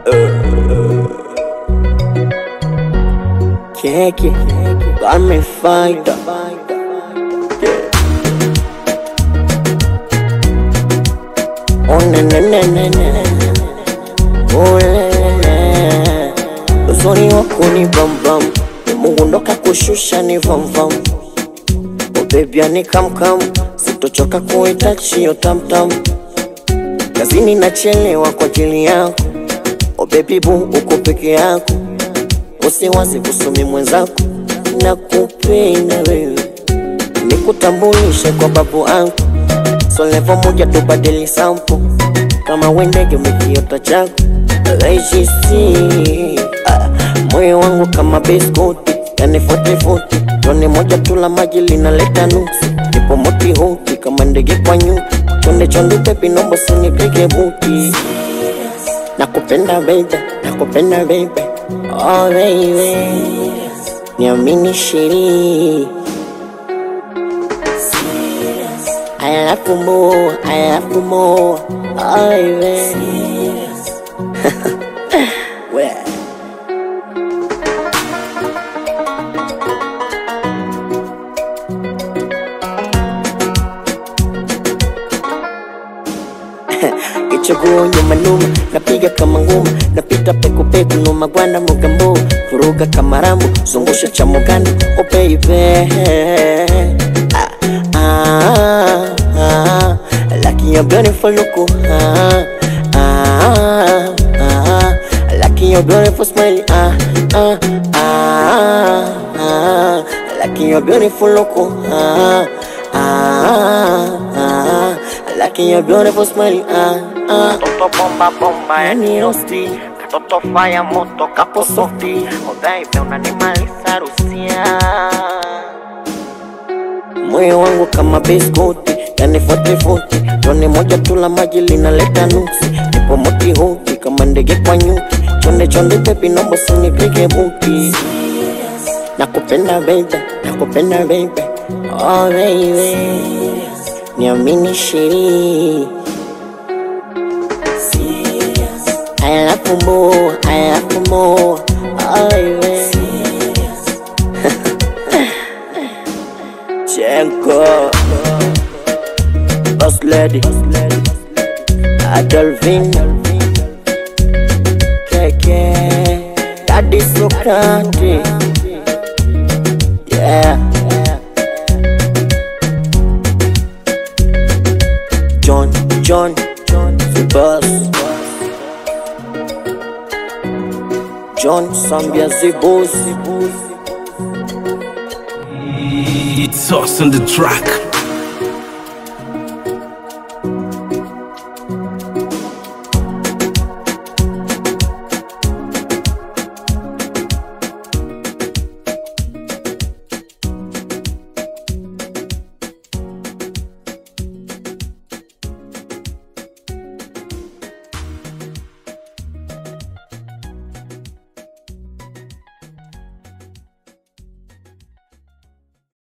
Keke Garment fighter Oh na na na na na Oh na na na Uzuri wako ni bam bam Mungu ndo kakushusha ni vam vam Oh baby ni kam kam Sitochoka kuita chio tam tam Kazini nachelewa kwa ajili yako Oh baby boo uko peke yako Usiwazi kusumi mwenzako Nakupenda wewe Nikutambulishe kwa babu angu So level moja tubadili sampo Kama wendege umekiota chako Raisisi ah, Moyo wangu kama biskuti Yani futi futi Tone moja tula maji linaleta nuksi Nipo moti huti kama ndege kwa nyuki Chonde chonde pepi nombo sinipige buti Nakupenda baby, nakupenda baby Oh baby Niamini shiri I love you more, I love you more Oh baby Where? Kichaguo nyuma numa, napiga kama nguma, napita peku peku numa gwanda mugambo, vuruga kama rambo, zungusha cha muganda, oh baby. Ah, ah, ah, like you're beautiful look, ah, ah, ah, like you're beautiful smile, ah, ah, ah, ah, like you're beautiful look, ah, ah, ah, like you're beautiful smile, ah, ah. Toto bomba bomba yani rosti Katoto fire moto kapo softi Oh baby unanimaliza rusia moyo wangu kama biskuti yani futi futi tone moja tula maji linaleta nuksi nipo moti huti kama ndege kwa nyuki chonde chonde pepi nombo sinipige buti nakupenda baby nakupenda baby oh baby niamini shiri I love you more, I love you more, oh baby Chenko Boss Lady Adolvin Keke Daddy Sokrati Yeah John, John, John, the boss John Sambia the boss It's us on the track.